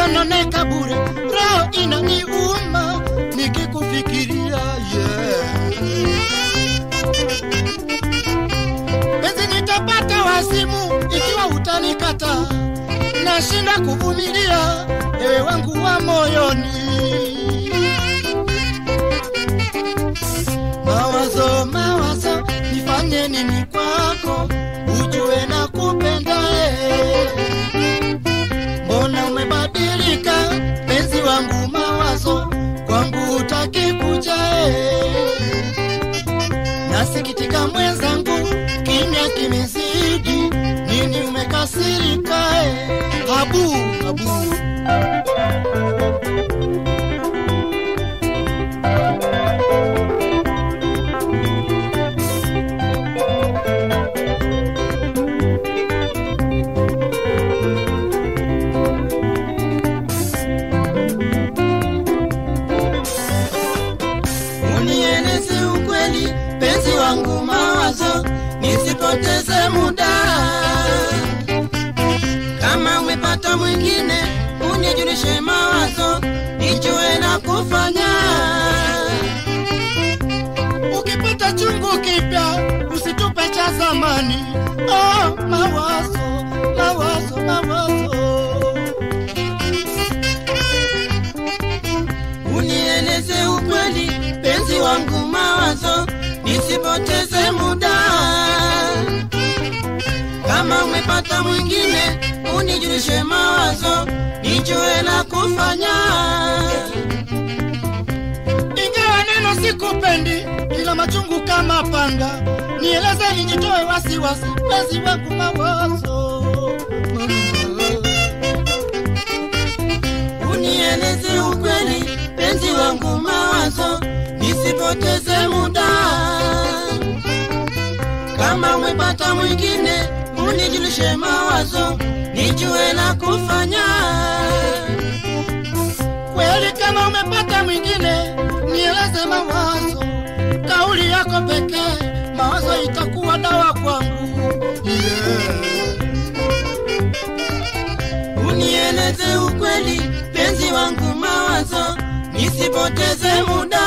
nasononeka bure, roho inaniuma nikikufikiria yeah. Penzi nitapata wazimu ikiwa utanikata, nashinda kuvumilia ewe wangu wa moyoni. Mawazo, mawazo, nifanye nini kwako, ujue na kupenda eh. Mbona umebadilika penzi wangu, mawazo kwangu utaki kuja eh. Nasikitika mwenzangu, kimya kimezidi, nini umekasirika eh? Habu, habu unieleze ukweli, penzi wangu, mawazo nisipoteze muda. Kama umepata mwingine, unijulishe mawazo, nijue na kufanya. Ukipata chungu kipya, usitupe cha zamani. Oh, mawazo, mawazo, mawazo unieleze ukweli, penzi wangu, mawazo nisipoteze muda. Kama umepata mwingine, unijulishe mawazo, nijue la kufanya. Ingawa neno sikupendi, ila machungu kama panga, nieleze nijitoe wasiwasi, penzi wangu, mawazo unieleze ukweli, penzi wangu, mawazo nisipoteze muda. Kama umepata mwingine, unijulishe mawazo, nijue la kufanya. Kweli kama umepata mwingine, nieleze mawazo, kauli yako pekee, mawazo itakuwa dawa kwangu yeah. Unieleze ukweli, penzi wangu, mawazo nisipoteze muda.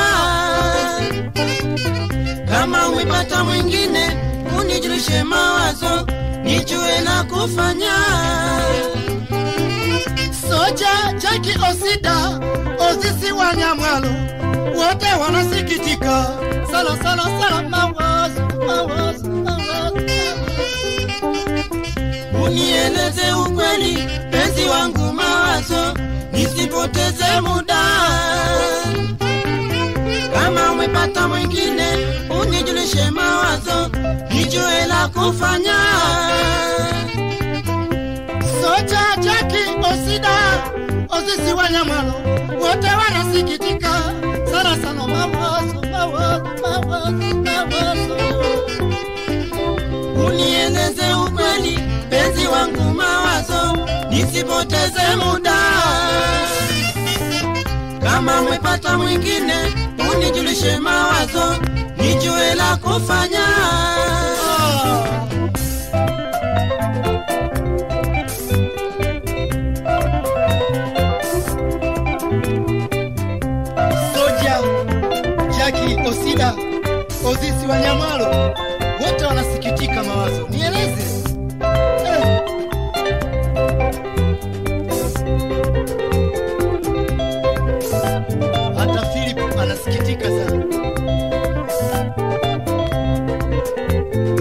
Kama umepata mwingine, unijulishe mawazo, nijue la kufanya. Soja Jaki Osida Ozisi wa Nyamwalo wote wanasikitika sana sana sana, mawazo mawazo mawazo unieleze ukweli, penzi wangu, mawazo nisipoteze muda. Kama umepata mwingine, unijulishe mawazo, nijue la kufanya. Soja Jaki Osida Osisi wa Nyamwalo wote wanasikitika sana sana, mawazo mawazo mawazo mawazo unieleze ukweli, penzi wangu, mawazo nisipoteze muda. Kama umepata mwingine, unijulishe mawazo, nijue la kufanya. Soja Jaki Osida Ozisi wa Nyamalo wote wanasikitika mawazo, nieleze eh. Hata Philip anasikitika sana.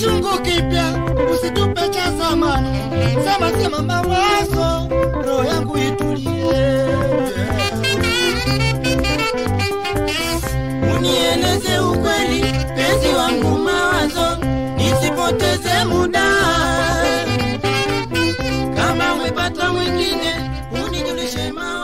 chungu kipya, usitupe cha zamani. Sema sema mawazo, roho yangu itulie. Unieleze ukweli, penzi wangu mawazo, nisipoteze muda. Kama umepata mwingine, unijulishe mawazo.